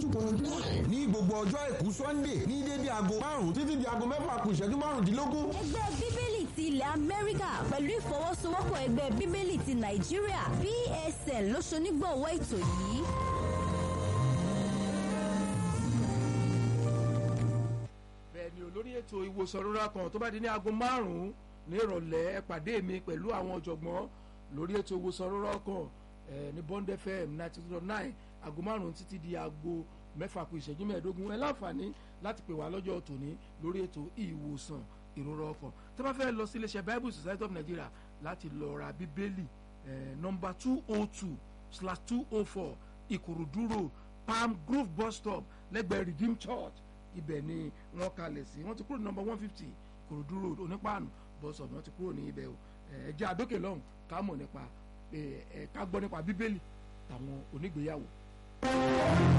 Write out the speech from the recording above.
ní gbogbo ọjọ́ àìkú sunday ní dédé aago márùn-ún títí di aago mẹ́fà kù ìṣẹ́jú márùndínlógún. ẹgbẹ́ bíbélì ti ilẹ̀ amẹ́ríkà pẹ̀lú ìfọwọ́sowọ́pọ̀ ẹgbẹ́ bíbélì ti nàìjíríà psn ló ṣonígbọ̀wọ́ ètò yìí. bẹ́ẹ̀ ni olórí ètò ìwòsàn rírà kan tó bá di ní aago márùn-ún ní ìrọ̀lẹ́ ẹ pàdé mi pẹ̀lú àwọn ọ̀jọ̀gbọ́n lórí ètò ìwòsàn rírà kan ní bond fm ninety two nine aago márùn-ún títí di aago mẹ́fà kù ìṣẹ́jú mẹ́ẹ̀ẹ́dógún ẹ láǹfààní láti pè wá lọ́jọ́ tòní lórí ètò ìwòsàn ìrora ọkàn tó bá fẹ́ lọ sí iléeṣẹ́ bible society of nigeria láti lọ ra bíbélì nọmba two oh two slash two oh four ìkòròdú road palm grove bus stop lẹ́gbẹ̀ẹ́ redeem church ibẹ̀ ni wọ́n kalẹ̀ sí wọ́n ti kúrò ní nọmba one fifty ìkòròdú road onípaànù bus stop wọ́n ti kúrò ní ibẹ̀ o ẹ jẹ́ àdókè lọ́hùn ká mọ̀ nípa ẹ ká gbọ́ nípa bíbélì tàwọn onígbéyàwó.